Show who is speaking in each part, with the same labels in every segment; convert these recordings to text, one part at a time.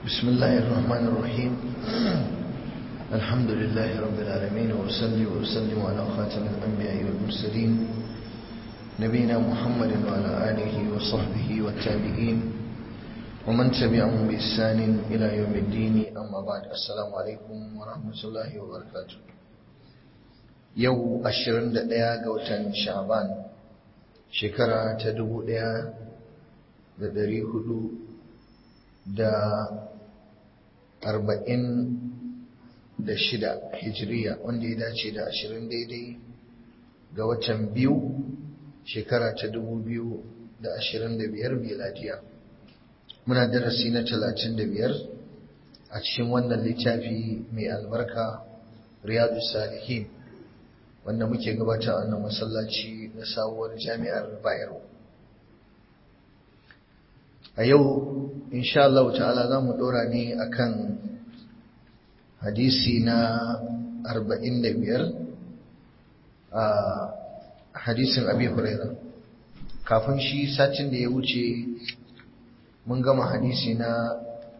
Speaker 1: بسم الله الرحمن الرحيم الحمد لله رب العالمين وأصلي وأسلم على خاتم الأنبياء والمرسلين نبينا محمد وعلى آله وصحبه والتابعين ومن تبعهم بإحسان إلى يوم الدين أما بعد السلام عليكم ورحمة الله وبركاته يو أشرن دقيقة قوتا شعبان شكرا تدبو دقيقة دري هدو da arba'in da shida hijiriya wanda ya dace da ashirin daidai ga watan biyu shekara ta dubu biyu da ashirin da biyar miladiya muna darasi na talatin da biyar a cikin wannan littafi mai albarka riyadu salihin wanda muke gabata a wannan masallaci na sabuwar jami'ar bayero a yau insha Allah ta'ala za mu ɗora ne akan hadisi na 45 a hadisin abi huraira kafin shi satin da ya wuce mun gama hadisi na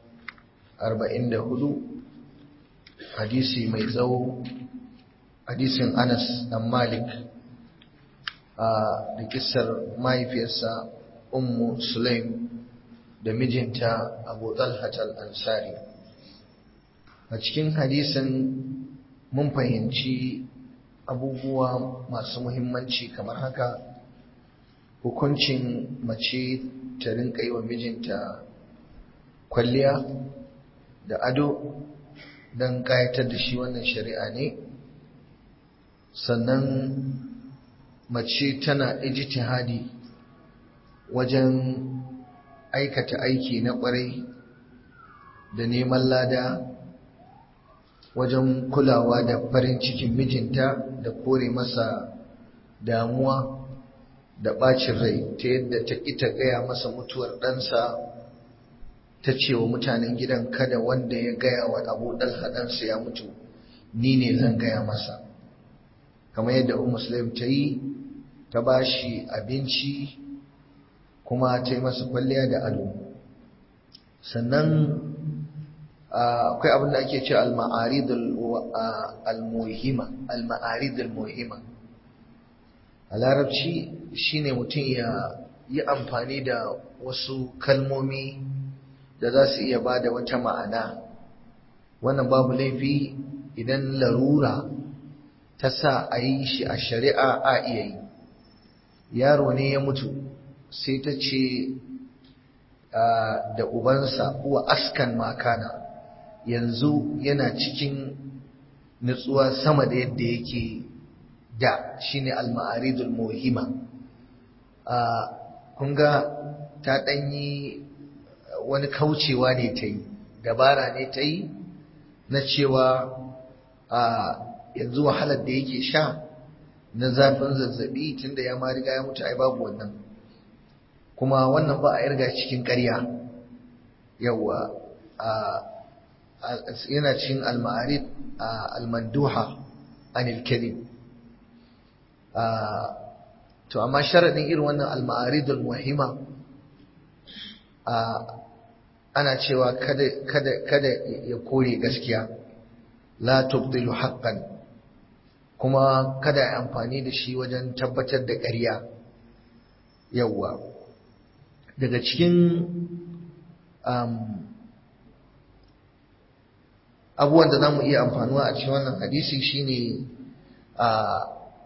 Speaker 1: 44 hadisi mai tsawo hadisin anas dan malik a da kisar mahaifiyarsa ummu sulaim da mijinta abu talhatal ansari a cikin hadisin mun fahimci abubuwa masu muhimmanci kamar haka hukuncin mace ta rinka yi wa mijinta kwalliya da ado don ƙayatar da shi wannan shari'a ne sannan mace tana ijtihadi wajen aikata aiki na ƙwarai da neman lada wajen kulawa da farin cikin mijinta da kore masa damuwa da ɓacin rai ta yadda ta ita gaya masa mutuwar ɗansa ta ce wa mutanen gidan kada wanda ya gaya wa abu ɗalha ɗansa ya mutu ni ne zan gaya masa kamar yadda un muslim ta yi ta ba shi abinci kuma ta yi masa kwalliya da ado sannan akwai abin da ake ce al-ma'arid al-muhima al-ma'arid al-muhima a larabci shine mutum ya yi amfani da wasu kalmomi da za su iya ba da wata ma'ana wannan babu laifi idan larura ta sa a yi shi a shari'a a iya yi yaro ne ya mutu sai ta ce da ubansa uwa askan makana yanzu yana cikin nutsuwa sama da yadda yake da shine al-ma'aridul muhimma kun ga ta ɗanyi wani kaucewa ne ta yi dabara ne ta yi na cewa yanzu wahalar da yake sha na zafin zazzabi tunda ya ma riga ya mutu ai babu wannan kuma wannan ba a yarga cikin ƙarya yawa yana cikin al-ma'arif al-manduha anil kalim to amma sharadin irin wannan al-ma'aridul muhimma ana cewa kada kada kada ya kore gaskiya la tubdilu haqqan kuma kada ya amfani da shi wajen tabbatar da ƙarya yawa daga cikin abubuwan da za mu iya amfanuwa a cikin wannan hadisi shine a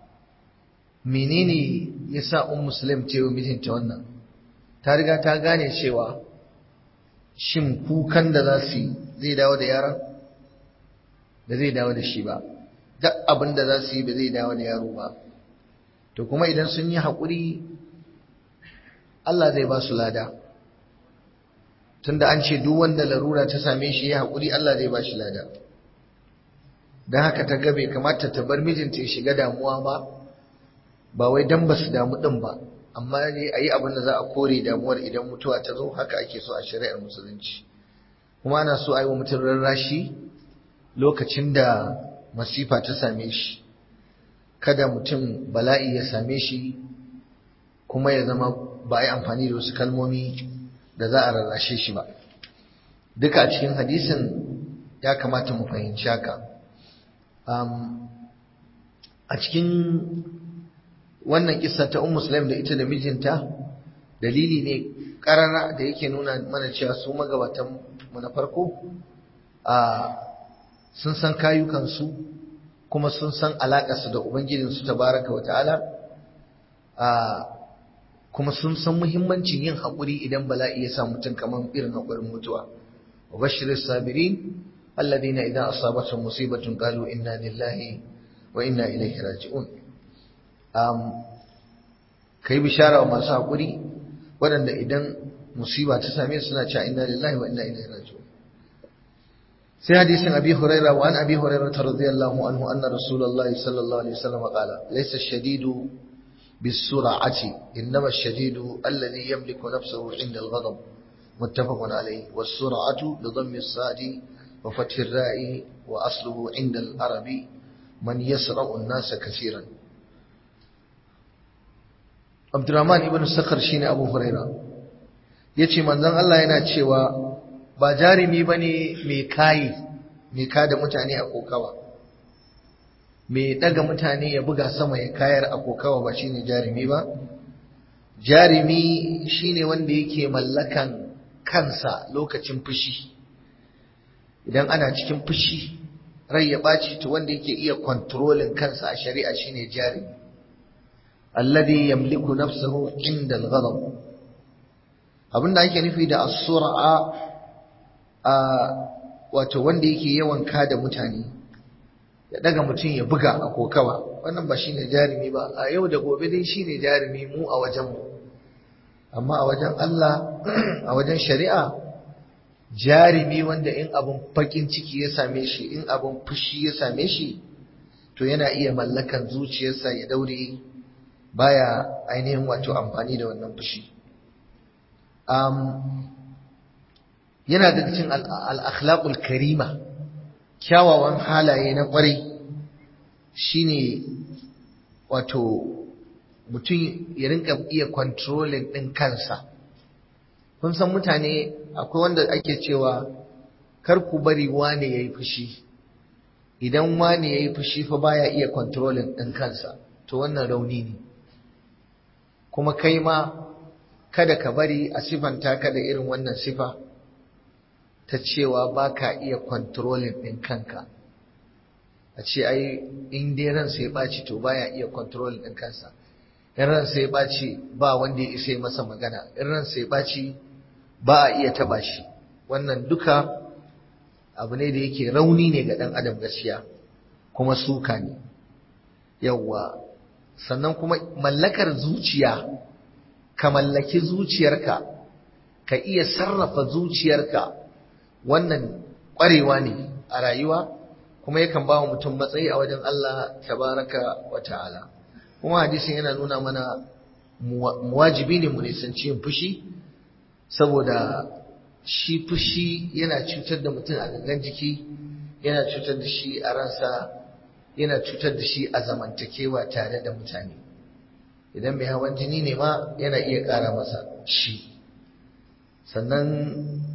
Speaker 1: menene ya sa un musulun ce wa mijinta wannan ta riga ta gane cewa shin kukan da za su yi zai dawo da yaron da zai dawo da shi ba duk abin da za su yi ba zai dawo da yaro ba to kuma idan sun yi haƙuri Allah zai ba su lada tunda an ce duk wanda larura ta same shi ya haƙuri Allah zai ba shi lada don haka ta gabe kamata ta bar mijinta ya shiga damuwa ba ba wai dan ba su damu ɗin ba amma ne a yi abin da za a kore damuwar idan mutuwa ta zo haka ake so a shari'ar musulunci kuma ana so a yi wa mutum rarrashi lokacin da masifa ta same shi kada mutum bala'i ya same shi kuma ya zama ba a yi amfani da wasu kalmomi da za a rarrashe shi ba duka a cikin hadisin ya kamata mu fahimci haka a cikin wannan kissa ta ummu sulaim da ita da mijinta dalili ne karara da yake nuna mana cewa su magabatan mu na farko a sun san kayukansu kuma sun san alaƙarsu da ubangijinsu tabaraka wa ta'ala a kuma sun san muhimmancin yin haƙuri idan bala'i ya sa mutum kamar irin haƙurin mutuwa wa bashiris sabirin alladhina idza asabatuhum musibatun qalu inna lillahi wa inna ilaihi raji'un um kai bishara wa masu haƙuri waɗanda idan musiba ta same su suna cewa inna lillahi wa inna ilaihi raji'un sai hadisin abi huraira wa an abi huraira radiyallahu anhu anna rasulullahi sallallahu alaihi wasallam qala laysa ash-shadidu bis-sur'ati innama ash-shadidu alladhi yamliku nafsahu 'inda al-ghadab muttafaqun alayhi was-sur'atu bi dhammi as-sadi wa fathi ar-ra'i wa asluhu 'inda al-arabi man yasra'u an-nasa kaseeran Abdurrahman ibn Sakhar shine Abu Huraira yace manzon Allah yana cewa ba jarumi ba ne mai kayi mai kada mutane a kokawa mai daga mutane ya buga sama ya kayar a kokawa ba shine jarumi ba jarumi shine wanda yake mallakan kansa lokacin fushi idan ana cikin fushi rai ya ɓaci to wanda yake iya kontrolin kansa a shari'a shine jarumi alladhi yamliku nafsahu inda al-ghadab abinda ake nufi da as-sur'a a wato wanda yake yawan kada mutane ya daga mutum ya buga a kokawa wannan ba shine jarumi ba a yau da gobe dai shine jarumi mu a wajen mu amma a wajen Allah a wajen shari'a jarumi wanda in abun fakin ciki ya same shi in abun fushi ya same shi to yana iya mallakan zuciyarsa ya daure baya ainihin wato amfani da wannan fushi yana daga cikin al'akhlaƙul karima kyawawan halaye na ƙwarai shine wato mutum ya rinka iya kontrolin ɗin kansa kun san mutane akwai wanda ake cewa kar ku bari wane ya yi fushi idan wane ya yi fushi fa baya iya kontrolin ɗin kansa to wannan rauni ne kuma kai ma kada ka bari a sifanta ka da irin wannan sifa ta cewa ba ka iya kontrolin ɗin kanka a ce ai in dai ransa ya ɓaci to baya iya kontrolin ɗin kansa in ransa ya ɓaci ba wanda ya isa masa magana in ransa ya ɓaci ba a iya taɓa shi wannan duka abu ne da yake rauni ne ga ɗan adam gaskiya kuma suka ne yawwa sannan kuma mallakar zuciya ka mallaki zuciyarka ka iya sarrafa zuciyarka wannan ƙwarewa ne a rayuwa kuma yakan ba wa mutum matsayi a wajen Allah tabaraka wa ta'ala kuma hadisin yana nuna mana wajibi ne mu nisanci yin fushi saboda shi fushi yana cutar da mutum a gangan jiki yana cutar da shi a ransa yana cutar da shi a zamantakewa tare da mutane idan mai hawan jini ne ma yana iya ƙara masa shi sannan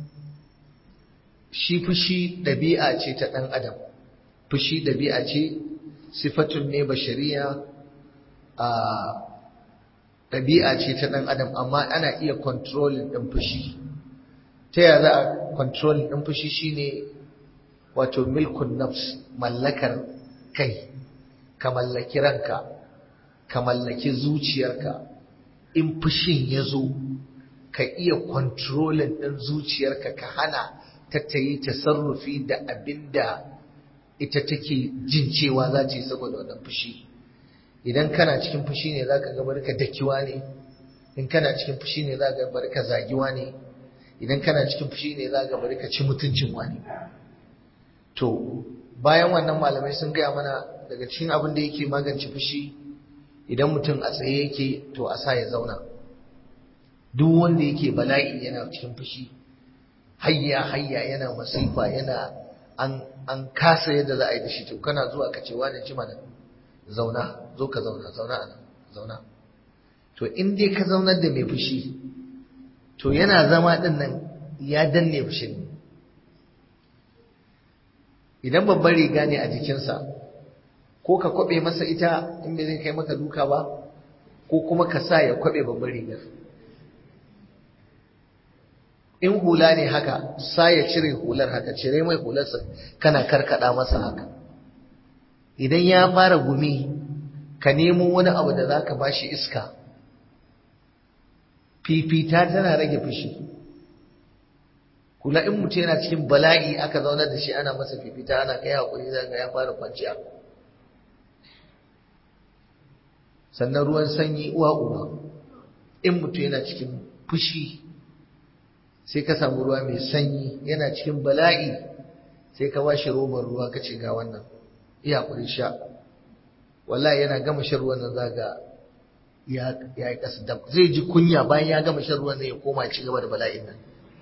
Speaker 1: shi fushi ɗabi'a ce ta ɗan adam fushi ɗabi'a ce sifatun ne bashariya a ɗabi'a ce ta ɗan adam amma ana iya controlling ɗin fushi ta yaya za a controlling ɗin fushi shine wato milkun nafs mallakar kai ka mallaki ranka ka mallaki zuciyarka in fushin ya zo ka iya controlling ɗin zuciyarka ka hana ta ta yi tasarrufi da abin da ita take jin cewa za ta yi saboda wannan fushi idan kana cikin fushi ne za ka ga barka dakiwa ne in kana cikin fushi ne za ka barka zagiwa ne idan kana cikin fushi ne za ka barka ci mutuncin wani to bayan wannan malamai sun gaya mana daga cikin abin da yake magance fushi idan mutum a tsaye yake to a sa ya zauna duk wanda yake bala'i yana cikin fushi hayya hayya yana masifa yana an an kasa yadda za a yi da shi to kana zuwa ka ce wani ji mana zauna zo ka zauna zauna a nan zauna to in dai ka zaunar da mai fushi to yana zama din nan ya danne fushin idan babban riga ne a jikinsa ko ka kwabe masa ita in bai zai kai maka duka ba ko kuma ka sa ya kwabe babban rigar in hula ne haka sa ya cire hular haka cire mai hularsa kana karkada masa haka idan ya fara gumi ka nemo wani abu da zaka bashi iska fifita tana rage fushi kula in mutum yana cikin bala'i aka zauna da shi ana masa fifita ana kai hakuri zaka ya fara kwanciya sannan ruwan sanyi uwa uwa in mutum yana cikin fushi sai ka samu ruwa mai sanyi yana cikin bala'i sai ka bashi robar ruwa ka ce ga wannan iya kuri sha wallahi yana gama shan ruwan nan zaga ya ya yi kasa dam zai ji kunya bayan ya gama shan ruwan nan ya koma ci gaba da bala'in nan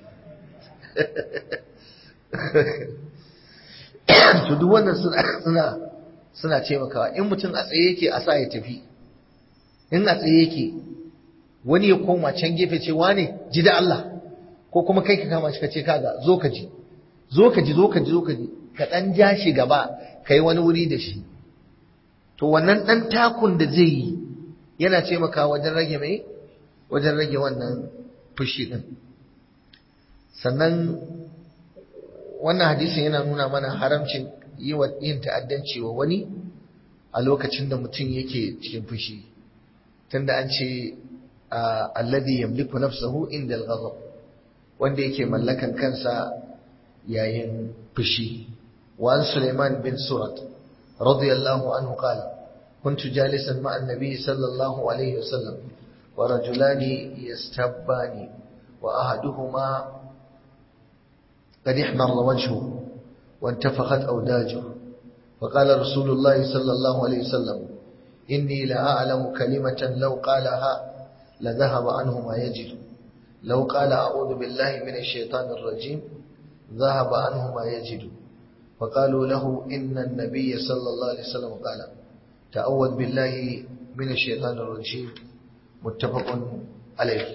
Speaker 1: to duk wannan suna suna suna taimakawa in mutum a tsaye yake a sa ya tafi in a tsaye yake wani ya koma can gefe ce wane ji da Allah ko kuma kai ka kama shi ka ce kaga zo ka ji zo ka ji zo ka ji zo ka ji ka dan ja shi gaba kai wani wuri da shi to wannan dan takun da zai yi yana taimakawa wajen rage mai wajen rage wannan fushi din sannan wannan hadisin yana nuna mana haramcin yi wa yin ta'addanci wa wani a lokacin da mutum yake cikin fushi tunda an ce alladhi yamliku nafsahu inda al-ghadab wanda yake mallakan kansa yayin fushi wa an Sulaiman bin Surat radiyallahu anhu qala كنت جالسا مع النبي صلى الله عليه وسلم ورجلان يستبان وأحدهما قد احمر وجهه وانتفخت أوداجه فقال رسول الله صلى الله عليه وسلم إني لأعلم كلمة لو قالها لذهب عنه ما يجد لو قال أعوذ بالله من الشيطان الرجيم ذهب عنه ما يجد فقالوا له إن النبي صلى الله عليه وسلم قال تعوذ بالله من الشيطان الرجيم متفق عليه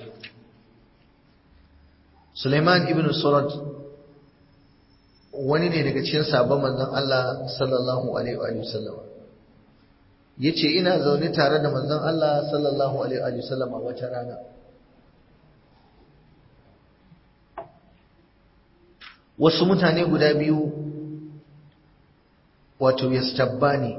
Speaker 1: سليمان ابن سرد wani ne daga cikin sabon manzon Allah sallallahu alaihi wa sallam yace ina zaune tare da manzon Allah sallallahu alaihi wa sallam wata rana wasu mutane guda biyu wato yastabbani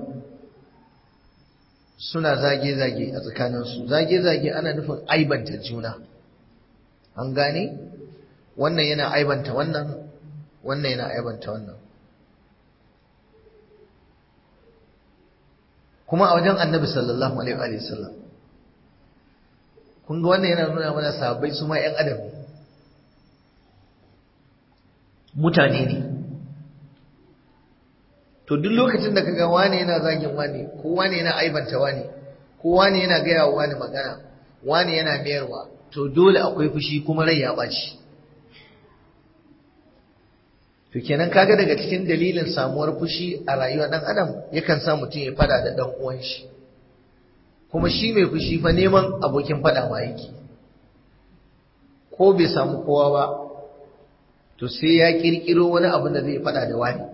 Speaker 1: suna zage-zage a tsakaninsu zage-zage ana nufin aibanta juna an gane wannan yana aibanta wannan wannan yana aibanta wannan kuma a wajen annabi sallallahu alaihi wa sallam kun ga wannan yana nuna mana sahabbai su ma 'yan adam ne mutane ne to duk lokacin da kaga wane yana zagin wane ko wane yana aibanta wane ko wane yana gaya wa wane magana wane yana mayarwa to dole akwai fushi kuma rai ya ɓaci to kenan kaga daga cikin dalilin samuwar fushi a rayuwar dan adam yakan sa mutum ya fada da dan uwan shi kuma shi mai fushi fa neman abokin fada ma yake ko bai samu kowa ba to sai ya kirkiro wani abu da zai fada da wani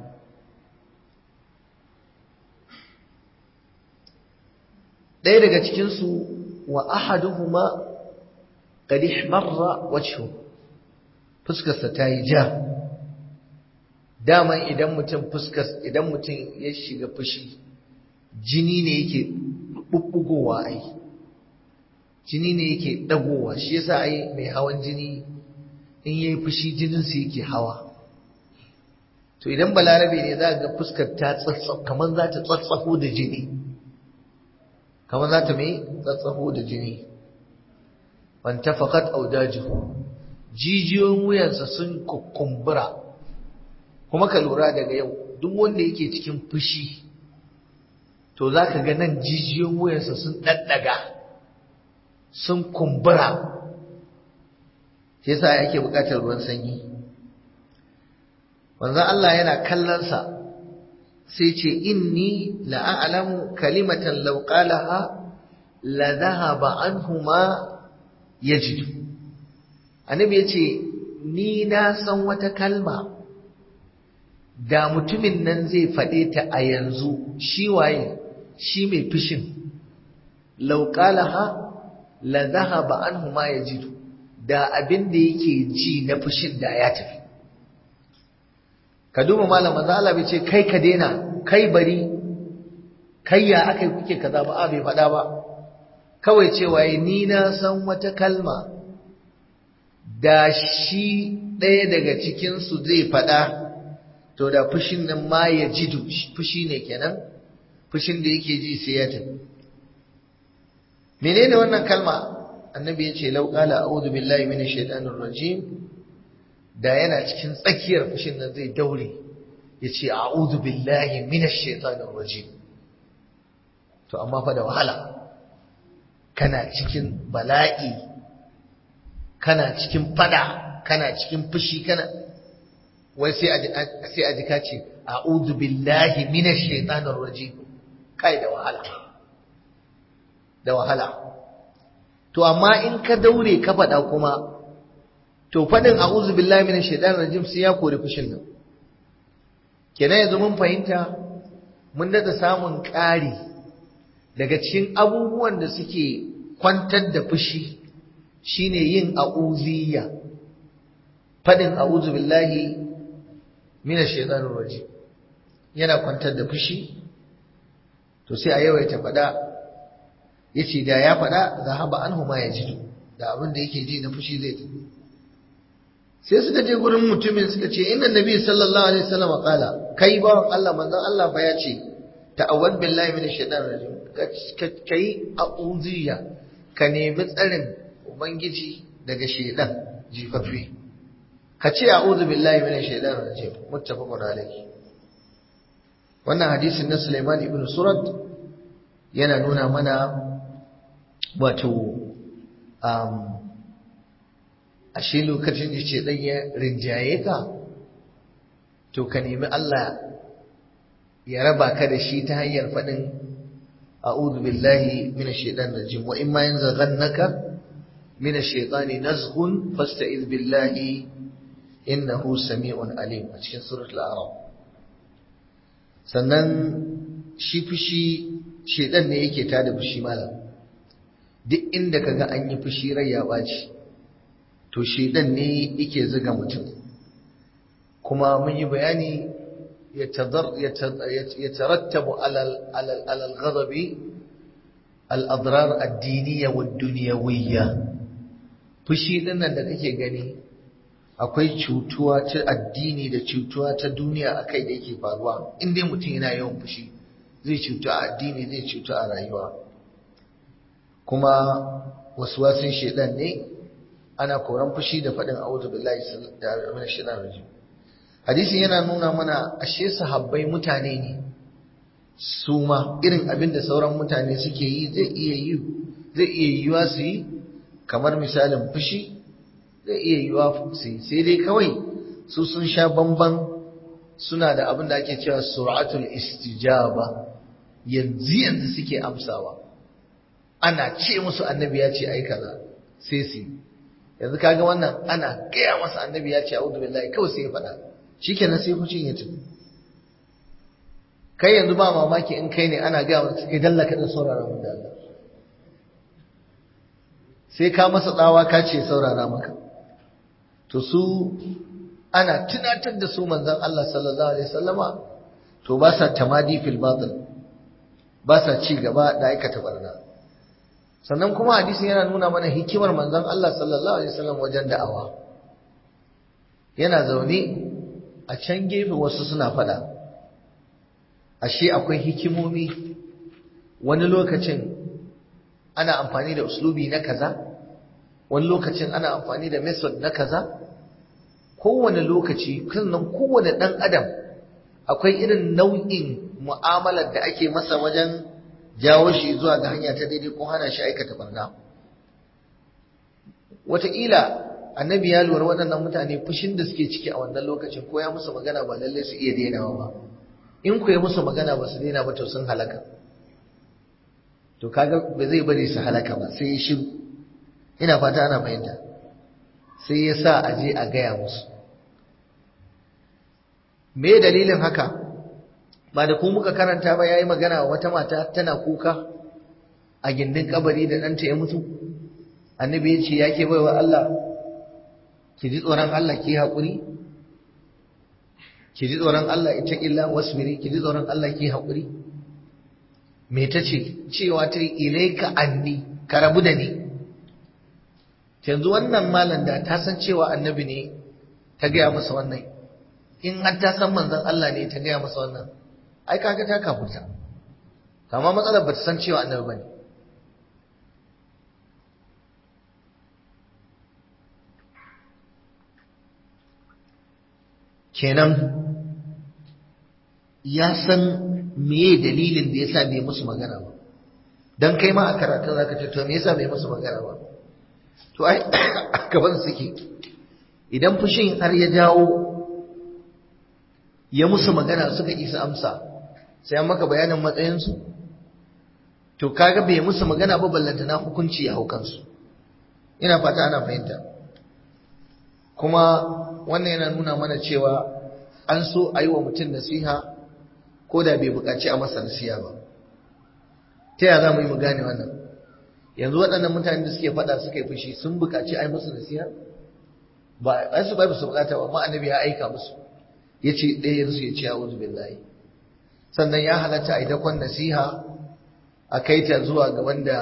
Speaker 1: ɗaya daga cikinsu wa ahaduhuma qad ihmarra wajhu fuskarsa ta yi ja daman idan mutum fuskas idan mutum ya shiga fushi jini ne yake bubbugowa ai jini ne yake dagowa shi yasa ai mai hawan jini in yayi fushi jinin sa yake hawa to idan balarabe ne za ga fuskar ta tsatsaf kamar za ta tsatsafo da jini kamar za ta mai tsatsafo da jini wantafaqat awdajuhu jijiyoyin wuyansa sun kukumbura kuma ka lura daga yau duk wanda yake cikin fushi to za ka ga nan jijiyoyin wuyansa sun ɗaɗɗaga sun kumbura shi yasa ake buƙatar ruwan sanyi wanzan Allah yana kallonsa sai ce inni la'alamu kalimatan law qalaha la dhahaba anhu ma yajidu annabi yace ni na san wata kalma da mutumin nan zai faɗe ta a yanzu shi waye shi mai fushin lauƙalaha la zahaba anhu ma yajidu da abin da yake ji na fushin da ya tafi ka duba malam manzo Allah bai ce kai ka daina kai bari kai ya akai kuke kaza ba a bai faɗa ba kawai cewa ni na san wata kalma da shi ɗaya daga cikinsu zai faɗa to da fushin nan ma ya jidu fushi ne kenan fushin da yake ji sai ya tafi menene wannan kalma annabi ya ce lau qala a'udhu billahi minash shaitanir rajim da yana cikin tsakiyar fushin nan zai daure ya ce a'udhu billahi minash shaitanir rajim to amma fa da wahala kana cikin bala'i kana cikin fada kana cikin fushi kana wai sai a sai a jika ce a'udhu billahi minash shaitanir rajim kai da wahala da wahala to amma in ka daure ka fada kuma to fadin a'udhu billahi minash shaitanir rajim sai ya kore fushin nan kenan yanzu mun fahimta mun dada samun ƙari daga cikin abubuwan da suke kwantar da fushi shine yin a'udhiyya fadin a'udhu billahi minash shaitanir rajim yana kwantar da fushi to sai a yawaita fada yace da ya fada zahaba anhu ma yajidu da abin da yake ji na fushi zai tafi sai suka je gurin mutumin suka ce inna nabi sallallahu alaihi wasallam qala kai bawan Allah manzon Allah fa ya ce ta'awwad billahi minash shaitanir rajim kai a'udhiya ka nemi tsarin ubangiji daga shaitan jifafi ka ce a'udhu billahi minash shaitanir rajim muttafaqun alayhi wannan hadisin na Sulaiman ibn Surat yana nuna mana wato um, ashe lokacin da ce ɗan ya rinjaye ka to ka nemi Allah ya raba ka da shi ta hanyar faɗin a'udhu billahi minash shaitanir rajim wa imma yanzaghannaka minash shaitani nazghun fasta'iz billahi innahu sami'un alim a cikin suratul a'raf sannan shi fushi shaitan ne yake tada fushi malam duk inda kaga an yi fushi rai ya ɓaci to shaitan ne yake zuga mutum kuma mun yi bayani يترتب على على على الغضب الأضرار الدينية والدنيوية fushi dinnan da kake gani akwai cutuwa ta addini da cutuwa ta duniya akai da yake faruwa in dai mutum yana yawan fushi zai cutu a addini zai cutu a rayuwa kuma waswasin shedan ne ana koran fushi da faɗin a'udhu billahi minash shaitanir rajim hadisin yana nuna mana ashe sahabbai mutane ne su ma irin abin da sauran mutane suke yi zai iya yi zai iya yiwa su yi kamar misalin fushi zai iya yiwa su yi sai dai kawai su sun sha bamban suna da abin da ake cewa sur'atul istijaba yanzu yanzu suke amsawa ana ce musu annabi ya ce ai kaza sai su yanzu kaga wannan ana gaya masa annabi ya ce a'udhu billahi kawai sai ya faɗa shikenan sai fucin ya tafi kai yanzu ba mamaki in kai ne ana gaya masa kai dalla ka dan saurara mun da Allah sai ka masa tsawa ka ce saurara maka to su ana tunatar da su manzon Allah sallallahu alaihi wasallama to ba sa tamadi fil batil ba sa ci gaba da aikata barna sannan kuma hadisin yana nuna mana hikimar manzon Allah sallallahu alaihi wasallam wajen da'awa yana zaune a can gefe wasu suna fada ashe akwai hikimomi wani lokacin ana amfani da uslubi na kaza wani lokacin ana amfani da method na kaza kowane lokaci sannan kowane dan adam akwai irin nau'in mu'amalar da ake masa wajen jawo shi zuwa ga hanya ta daidai ko hana shi aikata barna wataƙila annabi ya lura waɗannan mutane fushin da suke ciki a wannan lokacin ko ya musu magana ba lallai su iya dainawa ba in ku ya musu magana ba su daina ba to sun halaka to kaga ba zai bari su halaka ba sai ya shiru ina fata ana fahimta sai ya sa a je a gaya musu me dalilin haka ba da ku muka karanta ba yayi magana wata mata tana kuka a gindin kabari da ɗanta ya mutu annabi ya ce ya ke baiwa Allah ki ji tsoron Allah ki haƙuri ki ji tsoron Allah ita illa wasbiri ki ji tsoron Allah ki haƙuri me ta ce cewa ta ilaika anni ka rabu da ni yanzu wannan malam da ta san cewa annabi ne ta gaya masa wannan in har ta san manzon Allah ne ta gaya masa wannan ai kaga ta kafurta amma matsalar ba ta san cewa annabi bane kenan ya san meye dalilin da yasa bai musu magana ba dan kai ma a karatun zaka ce to me yasa bai musu magana ba to ai gaban suke idan fushin har ya jawo ya musu magana suka isa amsa sai an maka bayanin matsayinsu to kaga bai musu magana ba ballanta na hukunci ya haukansu ina fata ana fahimta kuma wannan yana nuna mana cewa an so a yi wa mutum nasiha ko da bai buƙaci a masa nasiha ba ta yaya za mu yi mu gane wannan yanzu waɗannan mutane da suke faɗa suka yi fushi sun buƙaci a yi musu nasiha ba a su ba su buƙata ba amma annabi ya aika musu ya ce ɗayansu ya ce a wuzu billahi sannan ya halatta a yi dakon nasiha a kai ta zuwa ga wanda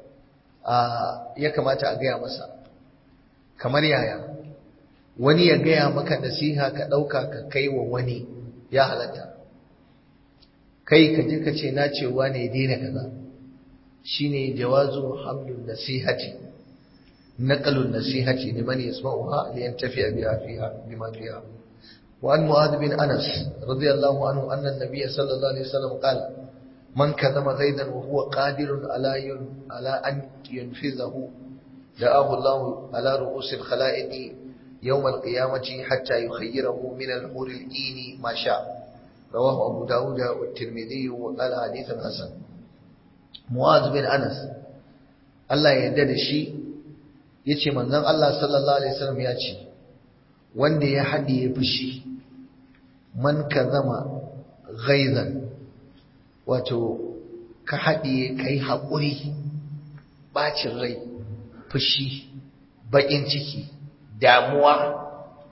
Speaker 1: ya kamata a gaya masa kamar yaya wani ya gaya maka nasiha ka ɗauka ka kai wa wani ya halatta kai ka je ka ce na cewa ne daina kaza shine jawazu hamlun nasihati naqalun nasihati liman yasma'uha li yantafi'a biha fiha bima fiha wa an mu'adh bin anas radiyallahu anhu anna an-nabiy sallallahu alaihi wasallam qala man kadhama zaidan wa huwa qadirun ala yun ala an yunfizahu da'ahu Allah ala ru'us al-khala'iq يوم القيامة حتى يخيره من الحور الإين ما شاء رواه أبو داود والترمذي وقال حديث حسن معاذ بن أنس الله يدد شيء yace manzon Allah sallallahu alaihi wasallam ya ce wanda ya hadiye fushi man kazama ghaizan wato ka hadiye kai haƙuri bacin rai fushi baƙin ciki damuwa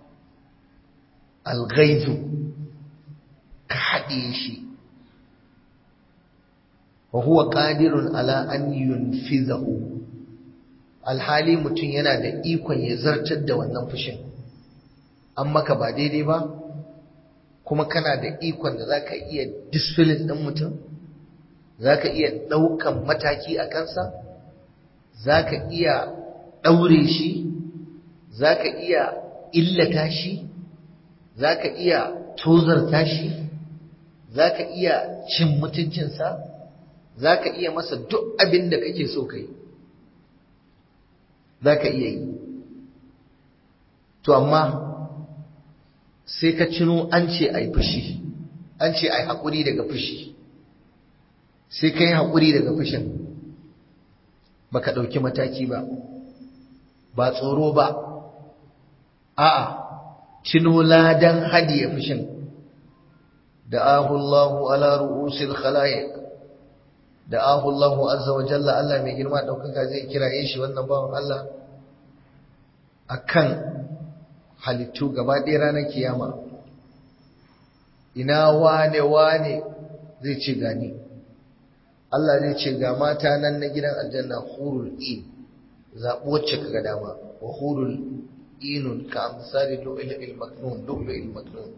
Speaker 1: alghaizu ka haɗe shi wa huwa qadirun ala an yunfizahu alhali mutum yana da ikon ya zartar da wannan fushin an maka ba daidai ba kuma kana da ikon da zaka iya discipline ɗin mutum zaka iya ɗaukan mataki a kansa zaka iya ɗaure shi za ka iya illata shi za ka iya tozarta shi za ka iya cin mutuncinsa za ka iya masa duk abin da kake so kai za ka iya yi to amma sai ka cino an ce a yi fushi an ce a yi haƙuri daga fushi sai ka yi haƙuri daga fushin ba ka ɗauki mataki ba ba tsoro ba a'a cino ladan hadiye fushin da ahullahu ala ru'usil khalaiq da ahullahu azza wa jalla Allah mai girma daukaka zai kiraye shi wannan bawan Allah akan halittu gaba ɗaya ranar kiyama ina wane wane zai ce gani Allah zai ce ga mata nan na gidan aljanna hurul in zaɓi wacce kaga dama wa hurul inun ka amsali lu'lu'il maknun lu'lu'il maknun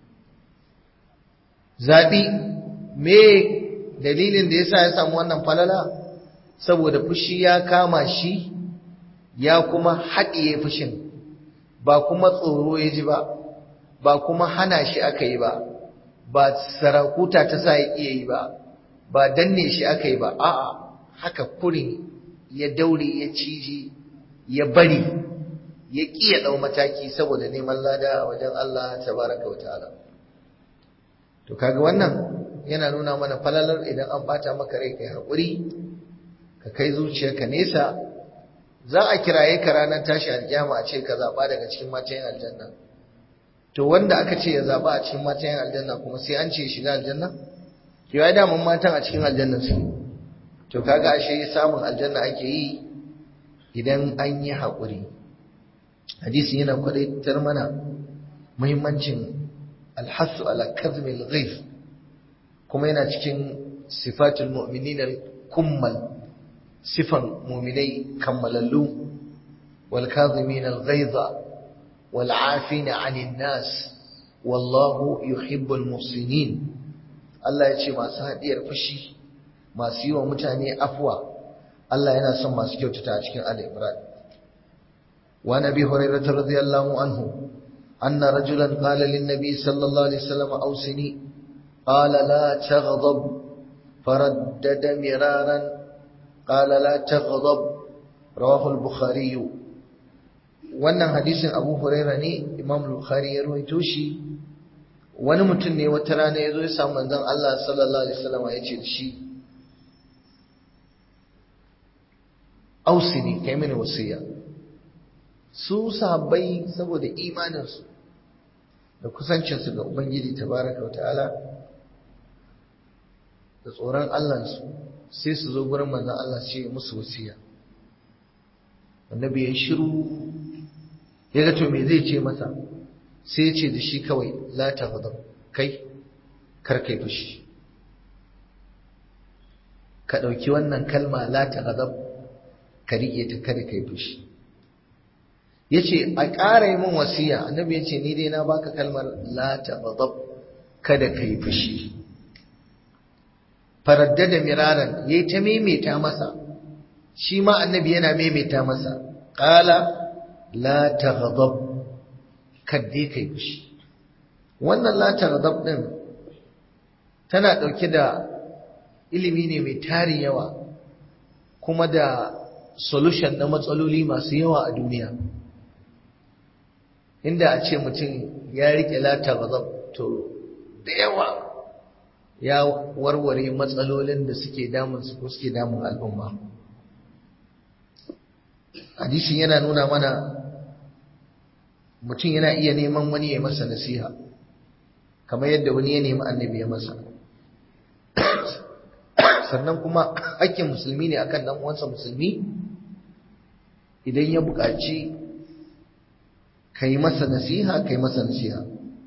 Speaker 1: zabi me dalilin da yasa ya samu wannan falala saboda fushi ya kama shi ya kuma haɗiye fushin ba kuma tsoro ya ji ba ba kuma hana shi aka yi ba ba sarakuta ta sa ya iya yi ba ba danne shi aka yi ba a'a haka kurin ya daure ya ciji ya bari ya ƙi ya ɗau mataki saboda neman lada a wajen Allah tabaraka wa ta'ala to kaga wannan yana nuna mana falalar idan an bata maka rai kai haƙuri ka kai zuciyarka nesa za a kiraye ka ranar tashi alƙiyama a ce ka zaɓa daga cikin matan aljanna to wanda aka ce ya zaba a cikin matan yan aljanna kuma sai an ce ya shiga aljanna to ya damun matan a cikin aljanna su to kaga ashe samun aljanna ake yi idan an yi haƙuri hadisi yana kwadaitar mana muhimmancin alhassu ala kazmil ghaif kuma yana cikin sifatul mu'minin al-kummal sifan mu'minai kammalallu wal kazimin al-ghaiza wal 'afina 'anil nas wallahu yuhibbul muhsinin Allah ya ce masu hadiyar fushi masu yi wa mutane afwa Allah yana son masu kyautata a cikin Ali Imran wa nabi hurairah radiyallahu anhu anna rajulan qala lin nabi sallallahu alaihi wasallam awsini qala la taghdab faraddada miraran qala la taghdab rawahu al-bukhari wannan hadisin Abu Hurairah ne Imam Bukhari ya rawaito shi wani mutum ne wata rana ya zo ya samu manzon Allah sallallahu alaihi wasallam ya ce da shi ausini kai mini wasiya su sahabbai saboda imaninsu da kusancinsu ga ubangiji tabaraka wa ta'ala da tsoron Allahnsu sai su zo gurin manzon Allah su ce musu wasiya annabi ya shiru ya ga to me zai ce masa sai ya ce da shi kawai la taghdab kai kar kai fushi ka dauki wannan kalma la taghdab ka riƙe ta kada kai fushi yace a ƙara yi min wasiya annabi yace ni dai na baka kalmar la taghdab kada kai fushi faraddada miraran yayi ta maimaita masa shi ma annabi yana maimaita masa qala la taghdab kadde kai fushi wannan la taghdab din tana dauke da ilimi ne mai tarin yawa kuma da solution na matsaloli masu yawa a duniya inda a ce mutum ya rike lata gazab to da yawa ya warware matsalolin da suke damun su ko suke damun al'umma hadisin yana nuna mana mutum yana iya neman wani ya masa nasiha kamar yadda wani ya nemi annabi ya masa sannan kuma hakkin musulmi ne akan dan uwansa musulmi idan ya buƙaci kai masa nasiha kai masa nasiha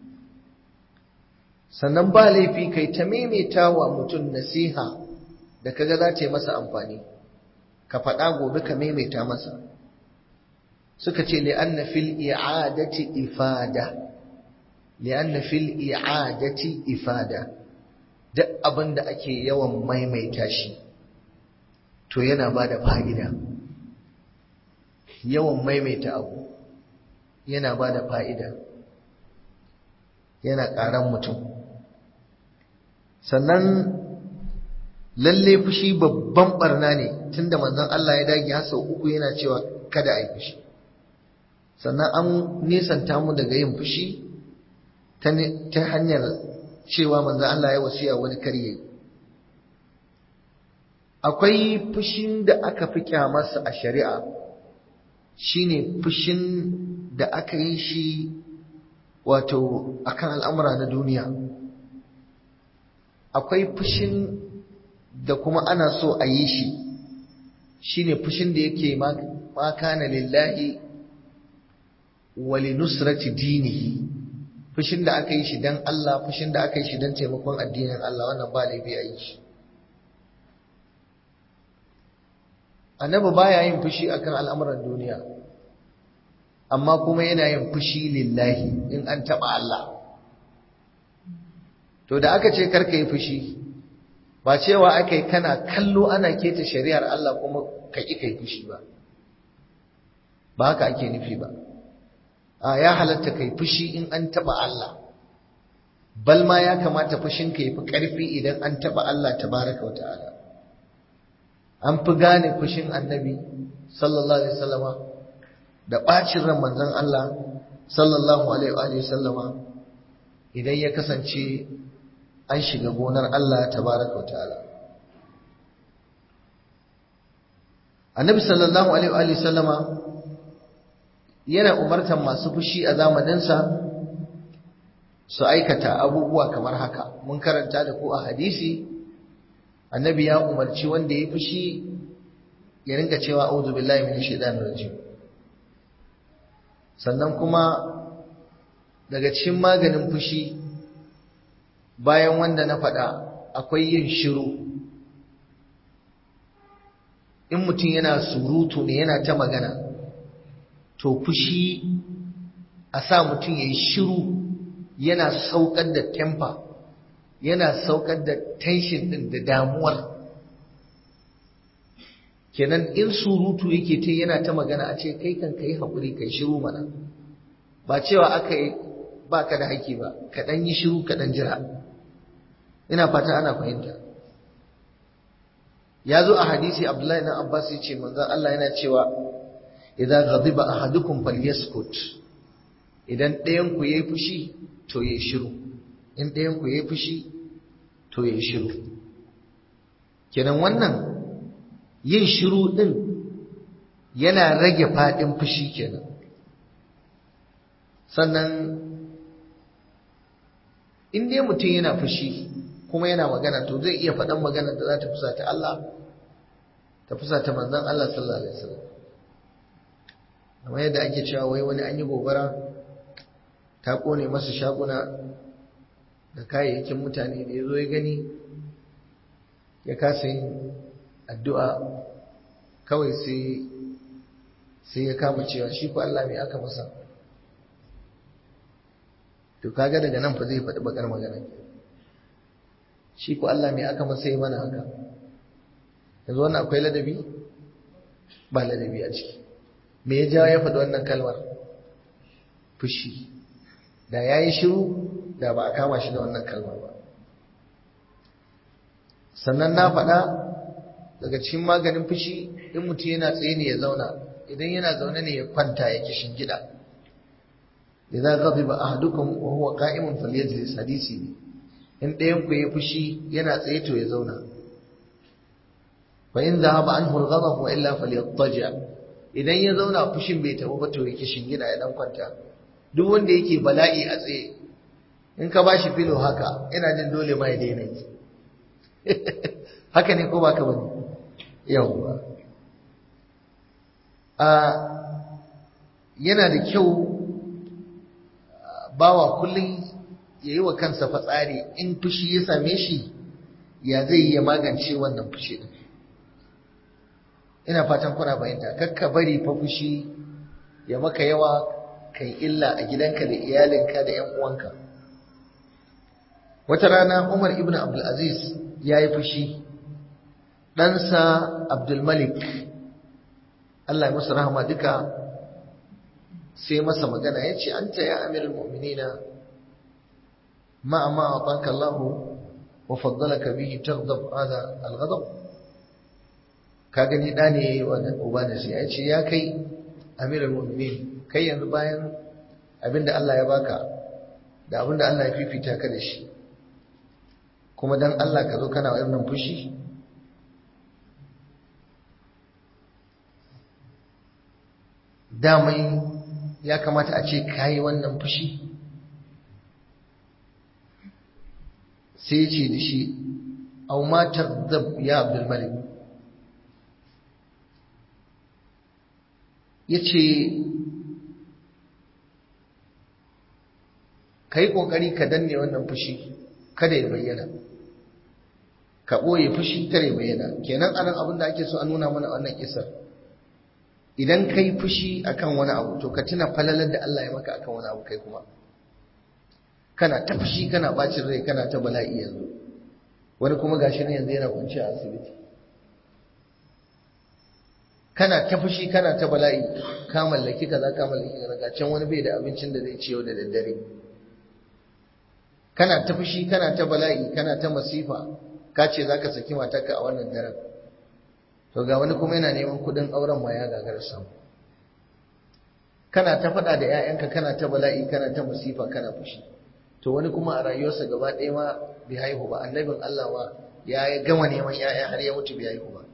Speaker 1: sannan ba laifi kai ta maimaita wa mutum nasiha da kaga za ta yi masa amfani ka faɗa gobe ka maimaita masa suka ce li'anna fil i'adati ifada li'anna fil i'adati ifada duk abin da ake yawan maimaita shi to yana ba da fa'ida yawan maimaita abu yana ba da fa'ida yana ƙaran mutum sannan lalle fushi babban barna ne tunda manzon Allah ya dage har sau uku yana cewa kada a yi fushi sannan an nisanta mu daga yin fushi ta hanyar cewa manzo Allah ya wasiya wani karye akwai fushin da aka fi kyamarsa a shari'a shine fushin da aka yi shi wato akan al'amura na duniya akwai fushin da kuma ana so a yi shi shine fushin da yake ma kana lillahi wa linusrati dinihi fushin da aka yi shi don Allah fushin da aka yi shi don taimakon addinin Allah wannan ba laifi a yi shi annabi baya yin fushi akan al'amuran duniya amma kuma yana yin fushi lillahi in an taɓa Allah to da aka ce karka yi fushi ba cewa aka yi kana kallo ana keta shari'ar Allah kuma ka ƙi kai fushi ba ba haka ake nufi ba a ya halatta kai fushi in an taba Allah bal ma ya kamata fushin ka yafi karfi idan an taba Allah tabaraka wa ta'ala an fi gane fushin annabi sallallahu alaihi wasallama da bacin ran manzon Allah sallallahu alaihi wa sallama idan ya kasance an shiga gonar Allah tabaraka wa ta'ala annabi sallallahu alaihi wa sallama yana umartar masu fushi a zamaninsa su aikata abubuwa kamar haka mun karanta da ku a hadisi annabi ya umarci wanda ya fushi ya rinka cewa a'udhu billahi minash shaitanir rajim sannan kuma daga cikin maganin fushi bayan wanda na faɗa akwai yin shiru in mutum yana surutu ne yana ta magana to fushi a sa mutum ya yi shiru yana saukar da temper yana saukar da tension ɗin da damuwar kenan in surutu yake ta yana ta magana a ce kai kan kai haƙuri kai shiru mana ba cewa aka yi ba ka da haƙƙi ba ka ɗan yi shiru ka ɗan jira ina fata ana fahimta ya zo a hadisi abdullahi na abbas ya ce manzan allah yana cewa idan ghadiba ahadukum falyaskut idan ɗayan ku yayi fushi to yayi shiru in ɗayan ku yayi fushi to yayi shiru kenan wannan yin shiru din yana rage faɗin fushi kenan sannan in dai mutum yana fushi kuma yana magana to zai iya faɗan magana da za ta fusata Allah ta fusata manzon Allah sallallahu alaihi wasallam kamar yadda ake cewa wai wani an yi gobara ta kone masa shaguna da kayayyakin mutane da ya zo ya gani ya kasa yin addu'a kawai sai sai ya kama cewa shi ko Allah mai aka masa to kaga daga nan fa zai faɗi bakar magana shi ko Allah mai aka masa yi mana haka yanzu wannan akwai ladabi ba ladabi a ciki me ya jawo ya faɗi wannan kalmar fushi da ya yi shiru da ba a kama shi da wannan kalmar ba sannan na faɗa daga cikin maganin fushi in mutum yana tsaye ne ya zauna idan yana zaune ne ya kwanta ya kishin gida idan ghadiba ahadukum wa huwa qa'imun falyajlis hadisi ne in ɗayan ku ya fushi yana tsaye to ya zauna fa in dhahaba anhu al-ghadab wa illa falyattaji idan ya zauna fushin bai tafi ba to ya kishin gida ya dan kwanta duk wanda yake bala'i a tsaye in ka bashi filo haka ina jin dole ma ya daina yi haka ne ko ba ka bane yawwa a yana da kyau bawa kullum ya yi wa kansa fatsari in fushi ya same shi ya zai ya magance wannan fushi din ina fatan kuna bayanta kakka bari fa fushi ya maka yawa kai illa a gidanka da iyalinka da 'yan uwanka wata rana Umar ibn Abdul Aziz ya yi fushi ɗansa Abdulmalik Allah ya masa rahama duka sai masa magana ya ce an ta ya amirin mu'minina ma'a ma a Allahu wa faddalaka bihi taghdab hada al-ghadab ka gani da ne yayi wa uba da sai ya ce ya kai amirin mu'minin kai yanzu bayan abinda Allah ya baka da abinda Allah ya fifita ka da shi kuma dan Allah ka zo kana wannan fushi damai ya kamata a ce kayi wannan fushi sai ce da shi au matar zab ya abdulmalik ya ce ka yi ƙoƙari ka danne wannan fushi kada ya bayyana ka ɓoye fushi kada ya bayyana kenan anan abin da ake so a nuna mana wannan kisar idan ka yi fushi akan wani abu to ka tuna falalar da Allah ya maka akan wani abu kai kuma kana ta fushi kana bacin rai kana ta bala'i yanzu wani kuma gashi ne yanzu yana kwanci a asibiti kana ta fushi kana ta bala'i ka mallaki kaza ka mallaki kaza can wani bai da abincin da zai ci yau da daddare kana ta fushi kana ta bala'i kana ta masifa ka ce zaka saki matarka a wannan daren to ga wani kuma yana neman kudin auren ma ya gagara samu kana ta faɗa da 'ya'yanka kana ta bala'i kana ta masifa kana fushi to wani kuma a rayuwarsa gaba ɗaya ma bai haihu ba annabin Allah ma ya gama neman 'ya'ya har ya mutu bai haihu ba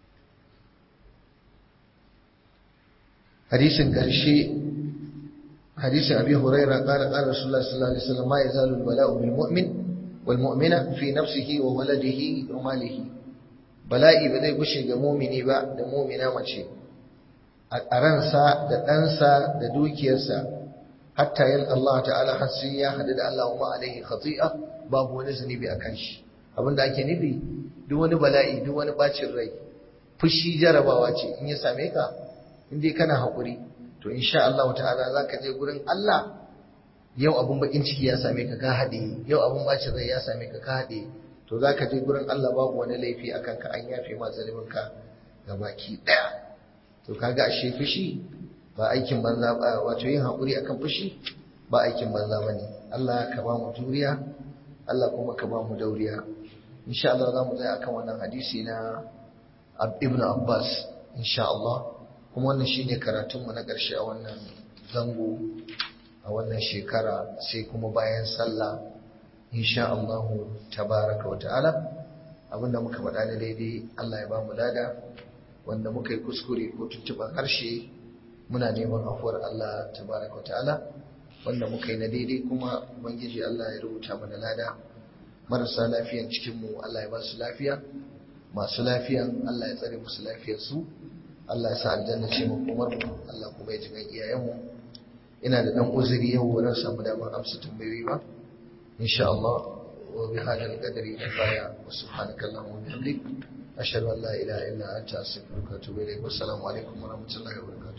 Speaker 1: hadisin ƙarshe حديث أبي هريرة قال قال رسول الله صلى الله عليه وسلم ما يزال البلاء بالمؤمن والمؤمنة في نفسه وولده وماله bala'i ba zai gushe ga mumini ba da mumina mace a ransa da ɗansa da dukiyarsa hatta yin Allah ta'ala har sai ya haɗu da Allah wa alaihi khati'a babu wani zunubi a kan shi abinda ake nufi duk wani bala'i duk wani bacin rai fushi jarabawa ce in ya same ka in dai kana haƙuri to insha Allah ta'ala za ka je gurin Allah yau abun bakin ciki ya same ka ka haɗe yau abun bacin rai ya same ka ka haɗe to za ka je gurin Allah babu wani laifi a kanka an yafe ma ka ga baki ɗaya to kaga ashe fushi ba aikin banza ba wato yin haƙuri akan fushi ba aikin banza ba ne Allah ka ba mu juriya Allah kuma ka ba mu dauriya insha Allah za mu tsaya akan wannan hadisi na Ibn Abbas insha Allah kuma wannan shine karatunmu na ƙarshe a wannan zango a wannan shekara sai kuma bayan sallah insha Allah tabaraka wa ta'ala abinda muka faɗa da daidai Allah ya ba mu lada wanda muka yi kuskure ko tuntuɓar harshe muna neman afuwar Allah tabaraka wa ta'ala wanda muka yi na daidai kuma ubangiji Allah ya rubuta mana lada marasa lafiyan cikinmu Allah ya ba su lafiya masu lafiyan Allah ya tsare musu lafiyarsu Allah ya sa aljanna ce mu kumar mu Allah kuma ya ji gan iyayenmu ina da dan uzuri yau wurin samu damar amsa tambayoyi ba insha Allah wa bi hadal qadri kifaya wa subhanaka allahumma wa bihamdik ashhadu an la ilaha illa anta astaghfiruka wa atubu ilayk wa assalamu alaikum wa rahmatullahi wa barakatuh